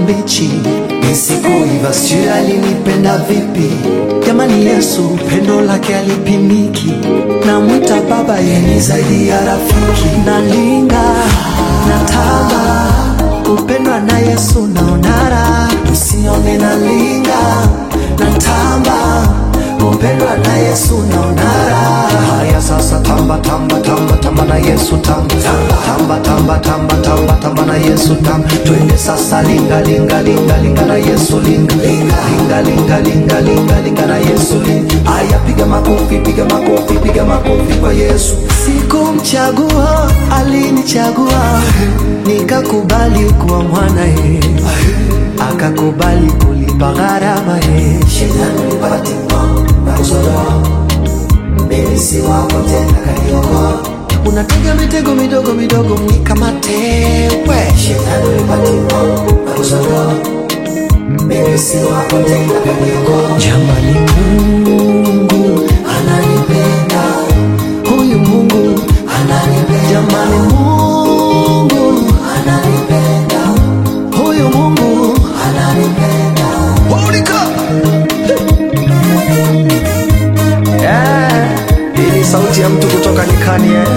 mbichi nisikuiva, sijui alinipenda vipi. Jamani, Yesu pendo lake alipimiki, namwita baba, yeye zaidi ya rafiki. Nalinga natamba kupendwa na Yesu, naonara msione nalinga natamba kupendwa na Yesu naonara. Haya sasa, tamba tamba tamba tamba na Yesu tamba tamba tamba tamba tamba tamba na Yesu tamba, twende sasa, linga linga linga linga na Yesu linga linga linga linga linga linga na Yesu linga. Haya, piga makofi piga makofi piga makofi kwa Yesu. Sikumchagua, alinichagua nikakubali kuwa mwanaye, akakubali kulipa gharama ye. Shetani ulipatimo na kuzodoa, mimi si wako tena, kaniokoa. Unatega mitego midogo midogo mnikamate we. Shetani ulipatimo na kuzodoa, mimi si wako tena, kaniokoa. Jamani, Mungu ananipenda, huyu Mungu ananipenda. Jamani, Mungu ananipenda, huyu Mungu ananipenda. Holy God! Yeah, hii ni sauti ya mtu kutoka nyikani eh.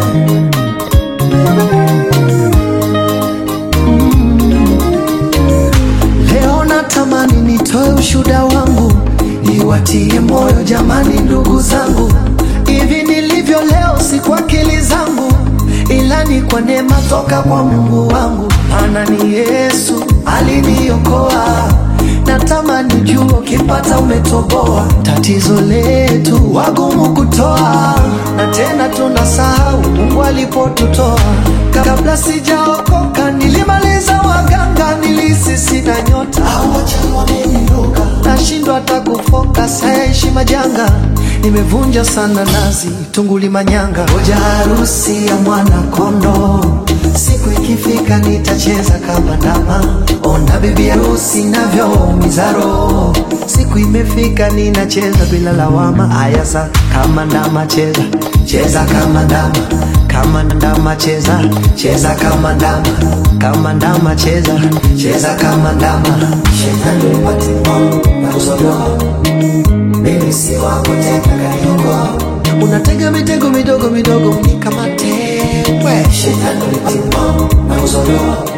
Leo natamani nitoe ushuda wangu, niwatie moyo jamani, ndugu zangu. Hivi nilivyo leo si kwa akili zangu, ila ni kwa neema toka kwa Mungu wangu. Maana ni Yesu aliniokoa, natamani jua ukipata umetoboa. Tatizo letu wagumu kutoa, na tena tunasahau Mungu alipotutoa. Kabla sijaokoka nilimaliza waganga, nilisi sina nyota, nashindwa hata kufoka, sayaishi majanga, nimevunja sana nazi, tunguli manyanga, hoja harusi ya mwana kondo, siku ikifika nitacheza kama ndama, ona bibi harusi navyoumiza roho, siku imefika ninacheza bila lawama, aya sa kama ndama cheza, cheza kama ndama kama ndama cheza cheza kama ndama kama ndama cheza cheza kama ndama shetani ulipatimo na kuzodoa mimi si wako tena kaniokoa unatega mitego midogo midogo mnikamate we shetani ulipatimo na kuzodoa